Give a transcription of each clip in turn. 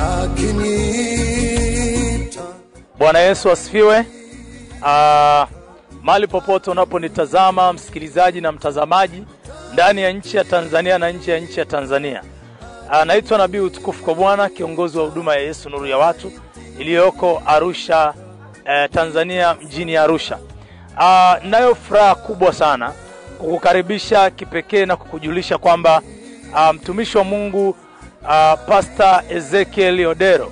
akiniita Bwana Yesu asifiwe. Ah, mahali popote unaponitazama msikilizaji na mtazamaji ndani ya nchi ya Tanzania na nje ya nchi ya Tanzania. Ah, naitwa Nabii Utukufu kwa Bwana, kiongozi wa huduma ya Yesu Nuru ya Watu iliyoko Arusha eh, Tanzania mjini Arusha. Ah, nayo furaha kubwa sana kukukaribisha kipekee na kukujulisha kwamba ah, mtumishi wa Mungu ah, Pastor Ezekiel Odero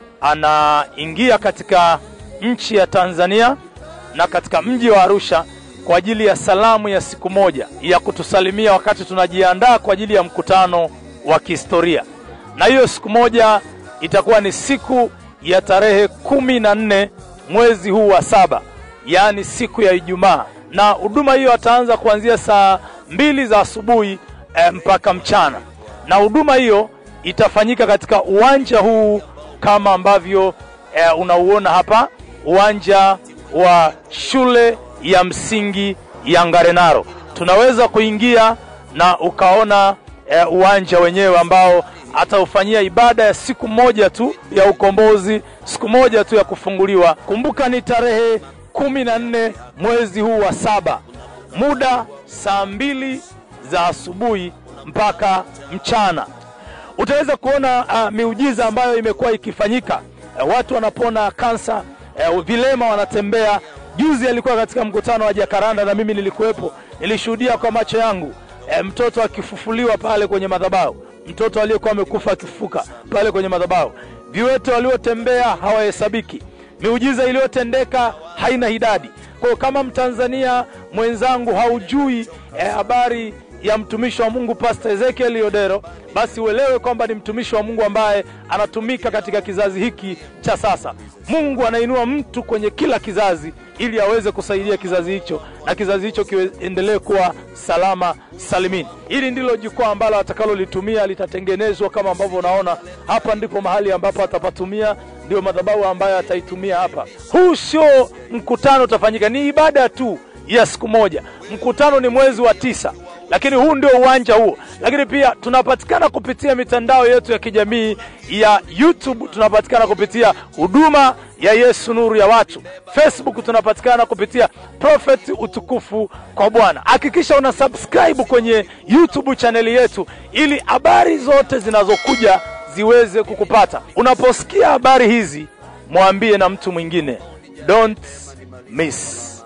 anaingia katika nchi ya Tanzania na katika mji wa Arusha kwa ajili ya salamu ya siku moja ya kutusalimia wakati tunajiandaa kwa ajili ya mkutano wa kihistoria. Na hiyo siku moja itakuwa ni siku ya tarehe kumi na nne mwezi huu wa saba, yaani siku ya Ijumaa, na huduma hiyo ataanza kuanzia saa mbili za asubuhi eh, mpaka mchana, na huduma hiyo itafanyika katika uwanja huu kama ambavyo eh, unauona hapa, uwanja wa shule ya msingi ya Ngarenaro. Tunaweza kuingia na ukaona eh, uwanja wenyewe ambao ataufanyia ibada ya siku moja tu ya ukombozi, siku moja tu ya kufunguliwa. Kumbuka ni tarehe kumi na nne mwezi huu wa saba, muda saa mbili za asubuhi mpaka mchana utaweza kuona uh, miujiza ambayo imekuwa ikifanyika. Uh, watu wanapona kansa, uh, vilema wanatembea. Juzi alikuwa katika mkutano wa Jakaranda na mimi nilikuwepo, nilishuhudia kwa macho yangu uh, mtoto akifufuliwa pale kwenye madhabahu, mtoto aliyekuwa amekufa akifufuka pale kwenye madhabahu. Viwete waliotembea hawahesabiki, miujiza iliyotendeka haina idadi. Kwa hiyo kama Mtanzania mwenzangu haujui habari eh, ya mtumishi wa Mungu Pastor Ezekiel Odero, basi uelewe kwamba ni mtumishi wa Mungu ambaye anatumika katika kizazi hiki cha sasa. Mungu anainua mtu kwenye kila kizazi ili aweze kusaidia kizazi hicho na kizazi hicho kiendelee kuwa salama salimini. Hili ndilo jukwaa ambalo atakalolitumia, litatengenezwa kama ambavyo unaona hapa. Ndipo mahali ambapo atapatumia, ndio madhabahu ambayo ataitumia hapa. Huu sio mkutano utafanyika, ni ibada tu ya siku moja. Mkutano ni mwezi wa tisa lakini huu ndio uwanja huo. Lakini pia tunapatikana kupitia mitandao yetu ya kijamii ya YouTube, tunapatikana kupitia huduma ya Yesu Nuru ya Watu. Facebook tunapatikana kupitia Prophet Utukufu kwa Bwana. Hakikisha una subscribe kwenye YouTube chaneli yetu ili habari zote zinazokuja ziweze kukupata. Unaposikia habari hizi, mwambie na mtu mwingine, don't miss.